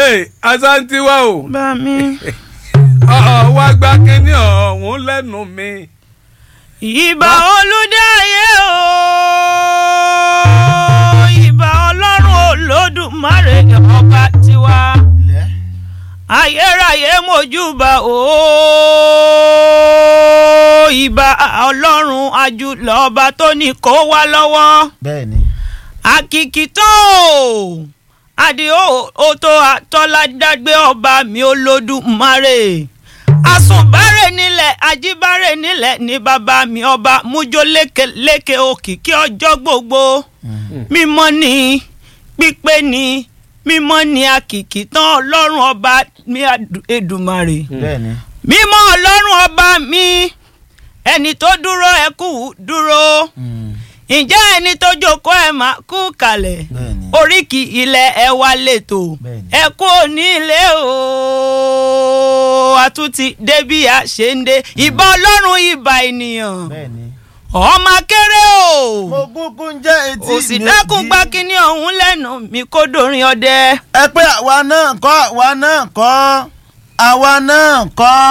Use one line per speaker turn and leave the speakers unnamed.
asantiwa o
bá mi.
ọ̀ wá gbá kínní ọ̀hún lẹ́nu mi.
ìbà olùdáyé o ìbà ọlọ́run olódùmarè ọba tiwa ayérayé mojúbà o ìbà ọlọ́run ajúlọ ọba tó ní kó wá lọ́wọ́
bẹ́ẹ̀ ni
àkìkìtàn o àdìo òtò àtọ́ládágbé ọba mi olódùmarè àsùnbárẹ̀ nílẹ̀ ajíbárẹ̀ nílẹ̀ ní bàbá mi ọba mújó lékeléke òkìkí ọjọ́ gbogbo mímọ́ ni pípé ni mímọ́ ni àkìkìtàn ọlọ́run ọba mi Èdùmàrè
bẹ́ẹ̀ ni
mímọ́ ọlọ́run ọba mi ẹni tó dúró ẹ kú dúró ǹjẹ́ ẹni tó jókòó ẹ̀ máa kú kalẹ̀
Bẹ́ẹ̀ni.
oríkì ilẹ̀ ẹ wá lẹ́tọ̀
Bẹ́ẹ̀ni.
ẹ kú òní ilé o àtúntì débí a ṣe ń dé ìbà ọlọ́run ìbà ènìyàn
bẹ́ẹ̀ ni.
ọmọ kéré o
mo kúkú ń jẹ́ etí
òsì
mi
dákun
jí.
gbá kínní ọ̀hún lẹ́nu mi kó dorin ọdẹ.
ẹ pé àwa náà kọ́ àwa náà kọ́ àwa náà kọ́.